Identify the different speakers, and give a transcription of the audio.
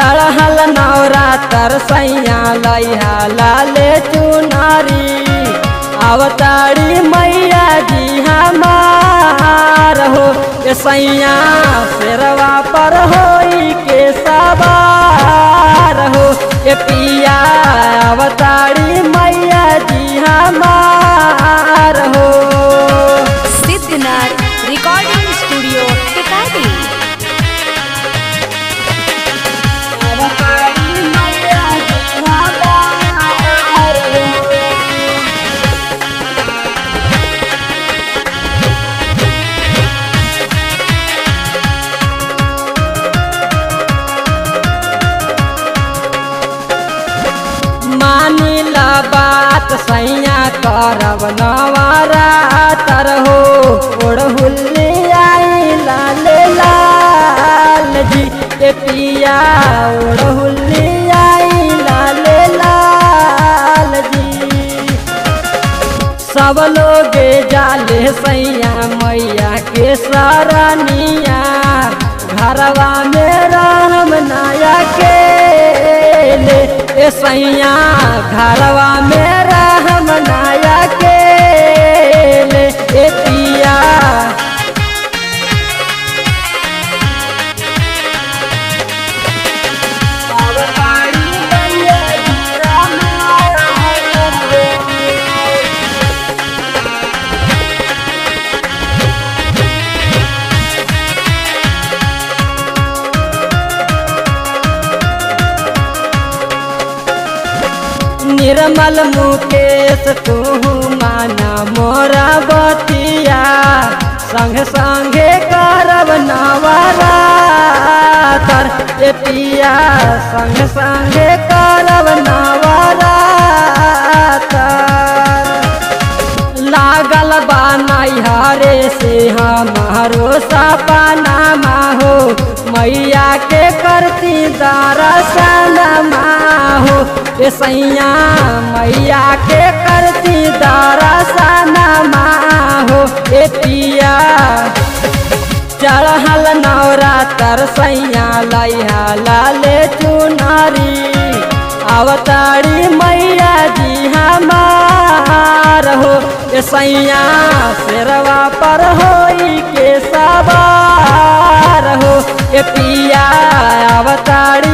Speaker 1: चढ़ल नवरातर सैया लैहा लाले चुनारी अवतारी मैया जी हमार हो ए सैया शेरवा पर होई के सवार हो ए पिया अवतारी मैया जी हमार हो
Speaker 2: सिद्धनाथ रिकॉर्डिंग स्टूडियो टिकारी
Speaker 1: अवतारी मैया जी हमार हो मानिला बात सैया करब नवरातर हो ओढ़हुल्ली आई लाल लाल जी ए पिया ओढ़हुल्ली आई लाल लाल जी सब लोग जाले सैया मैया के सरनिया घरवा में राम नाया के ले ए सैया घरवा में राम नाया के ले ए पिया अवतारी मैया जी राम निर्मल मुकेश तू माना मोरा बतिया संग संगे करब नवरातर ए पिया संग संगे करब नवरातर लागल बा नैहरे से हमारो सपना हो मैया के करती दर्शन हो ए सैया मैया के करती दर्शन हो ए पिया चढ़ल नवरातर सैया लैहा लाले चुनारी अवतारी मैया जी हमार हो ए सैया शेरवा पर होई के सवार हो ए पिया अवतारी